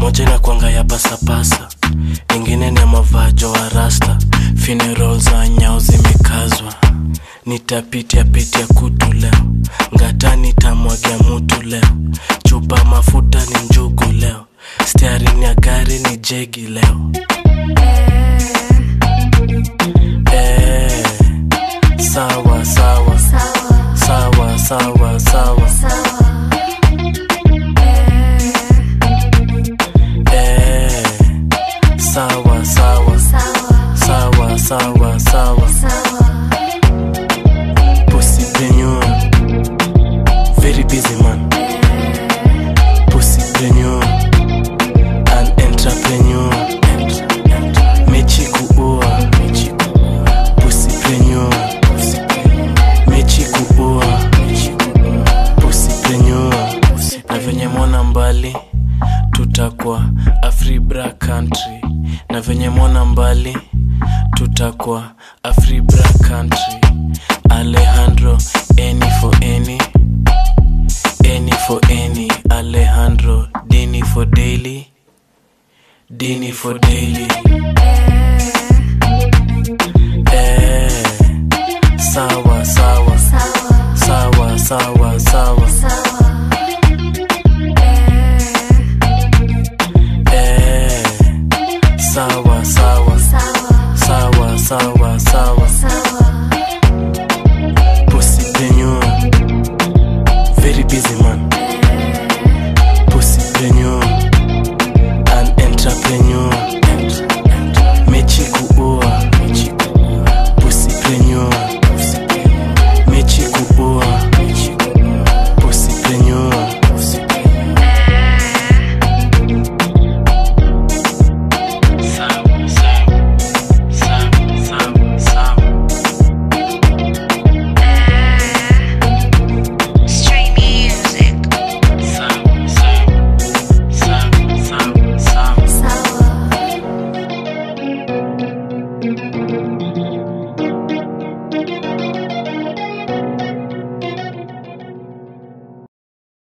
moja na kwanga ya pasapasa ingine ni ya mavajo wa rasta funeral za nyao zimekazwa nitapitia pitia kutu leo ngata nitamwagia mutu leo chupa mafuta ni njugu leo stiarini ya gari ni jegi leo eh, sawa sawa sawa sawa sawa eh, sawa sawa sawa sawa sawa Pussy very busy man Pussy an entrepreneur mechi kuua Pussy mechi kuua Pussy na venye mwana mbali tutakuwa afribra country na venye mwana mbali tutakuwa afribra country alejandro any for any any for any alejandro dini for daily dini for daily eh, sawa